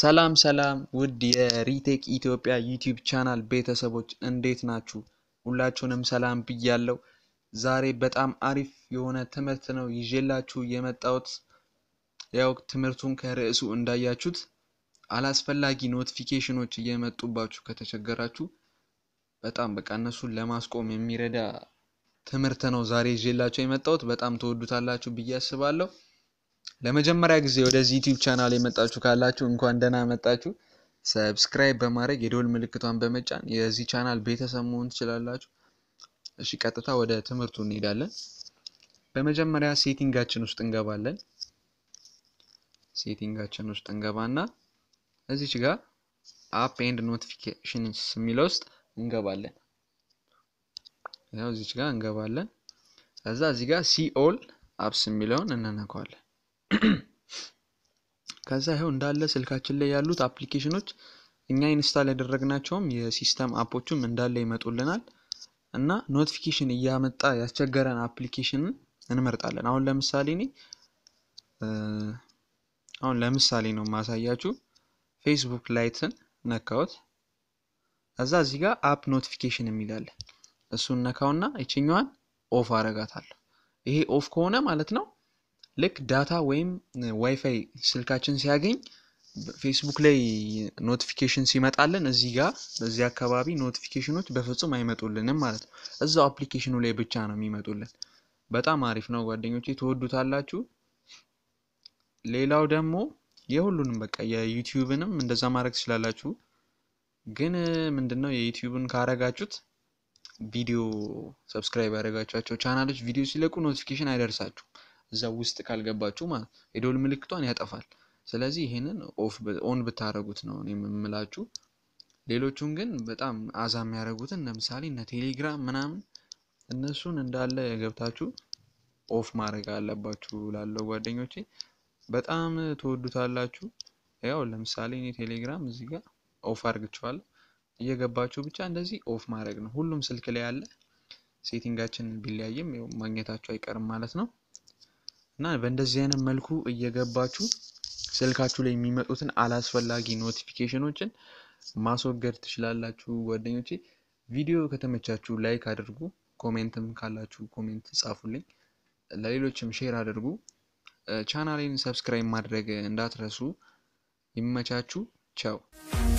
ሰላም ሰላም ውድ የሪቴክ ኢትዮጵያ ዩቲዩብ ቻናል ቤተሰቦች እንዴት ናችሁ? ሁላችሁንም ሰላም ብያለው። ዛሬ በጣም አሪፍ የሆነ ትምህርት ነው ይዤላችሁ የመጣሁት። ያው ትምህርቱን ከርዕሱ እንዳያችሁት አላስፈላጊ ኖቲፊኬሽኖች እየመጡባችሁ ከተቸገራችሁ በጣም በቃ እነሱን ለማስቆም የሚረዳ ትምህርት ነው ዛሬ ይዤላችሁ የመጣሁት። በጣም ትወዱታላችሁ ብዬ አስባለሁ። ለመጀመሪያ ጊዜ ወደዚህ ዩቲዩብ ቻናል የመጣችሁ ካላችሁ እንኳን ደህና መጣችሁ። ሰብስክራይብ በማድረግ የደወል ምልክቷን በመጫን የዚህ ቻናል ቤተሰብ መሆን ትችላላችሁ። እሺ ቀጥታ ወደ ትምህርቱ እንሄዳለን። በመጀመሪያ ሴቲንጋችን ውስጥ እንገባለን። ሴቲንጋችን ውስጥ እንገባና እዚች ጋር አፕ ኤንድ ኖቲፊኬሽንስ የሚለው ውስጥ እንገባለን። ያው እዚች ጋር እንገባለን። ከዛ እዚህ ጋር ሲ ኦል አፕስ የሚለውን እንነካዋለን። ከዛ ይኸው እንዳለ ስልካችን ላይ ያሉት አፕሊኬሽኖች እኛ ኢንስታል ያደረግናቸውም የሲስተም አፖቹም እንዳለ ይመጡልናል እና ኖቲፊኬሽን እያመጣ ያስቸገረን አፕሊኬሽንን እንመርጣለን። አሁን ለምሳሌ እኔ አሁን ለምሳሌ ነው ማሳያችሁ ፌስቡክ ላይትን ነካሁት። ከዛ እዚህ ጋር አፕ ኖቲፊኬሽን የሚላለን እሱን ነካውና ይችኛዋን ኦፍ አረጋታለሁ። ይሄ ኦፍ ከሆነ ማለት ነው ልክ ዳታ ወይም ዋይፋይ ስልካችን ሲያገኝ ፌስቡክ ላይ ኖቲፊኬሽን ሲመጣልን እዚህ ጋር በዚህ አካባቢ ኖቲፊኬሽኖች በፍጹም አይመጡልንም ማለት ነው። እዛው አፕሊኬሽኑ ላይ ብቻ ነው የሚመጡልን። በጣም አሪፍ ነው ጓደኞቼ፣ ትወዱታላችሁ። ሌላው ደግሞ የሁሉንም በቃ የዩቲዩብንም እንደዛ ማድረግ ትችላላችሁ። ግን ምንድነው የዩቲዩብን ካረጋችሁት ቪዲዮ ሰብስክራይብ ያደረጋችኋቸው ቻናሎች ቪዲዮ ሲለቁ ኖቲፊኬሽን አይደርሳችሁም እዛ ውስጥ ካልገባችሁ ማለት ነው። የደወል ምልክቷን ያጠፋል። ስለዚህ ይሄንን ኦፍ ኦን ብታደረጉት ነው እኔ የምምላችሁ። ሌሎቹን ግን በጣም አዛ የሚያደርጉትን ለምሳሌ እነ ቴሌግራም ምናምን እነሱን እንዳለ ገብታችሁ ኦፍ ማድረግ አለባችሁ። ላለው ጓደኞቼ በጣም ትወዱታላችሁ። ያው ለምሳሌ እኔ ቴሌግራም እዚህ ጋር ኦፍ አድርግችኋለሁ። እየገባችሁ ብቻ እንደዚህ ኦፍ ማድረግ ነው። ሁሉም ስልክ ላይ ያለ ሴቲንጋችን ቢለያይም ያው ማግኘታችሁ አይቀርም ማለት ነው። እና በእንደዚህ አይነት መልኩ እየገባችሁ ስልካችሁ ላይ የሚመጡትን አላስፈላጊ ኖቲፊኬሽኖችን ማስወገድ ትችላላችሁ ጓደኞቼ። ቪዲዮ ከተመቻችሁ ላይክ አድርጉ፣ ኮሜንትም ካላችሁ ኮሜንት ጻፉልኝ፣ ለሌሎችም ሼር አድርጉ። ቻናሌን ሰብስክራይብ ማድረግ እንዳትረሱ። ይመቻችሁ። ቻው